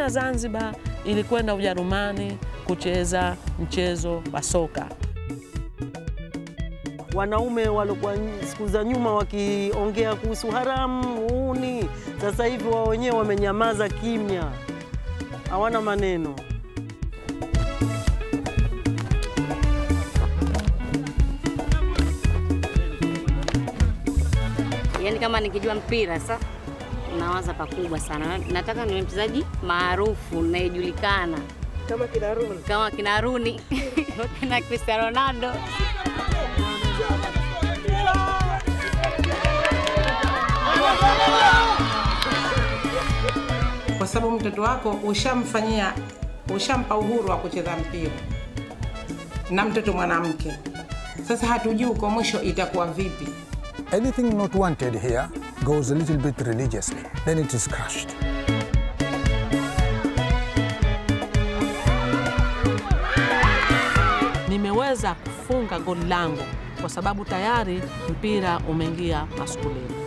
ya Zanzibar ilikwenda Ujerumani kucheza mchezo wa soka. Wanaume walikuwa siku za nyuma wakiongea kuhusu haramu uni, sasa hivi wao wenyewe wamenyamaza kimya, hawana maneno. Yaani kama nikijua mpira sasa nawaza pakubwa sana. Nataka niwe mchezaji maarufu nayejulikana Kama kina Rooney. kama kina Rooney kina Cristiano Ronaldo. kwa sababu mtoto wako ushamfanyia, ushampa uhuru wa kucheza mpira na mtoto mwanamke. Sasa hatujui kwa mwisho itakuwa vipi. Anything not wanted here goes a little bit religiously, then it is crushed. Nimeweza kufunga goli langu kwa sababu tayari mpira umeingia maskulini.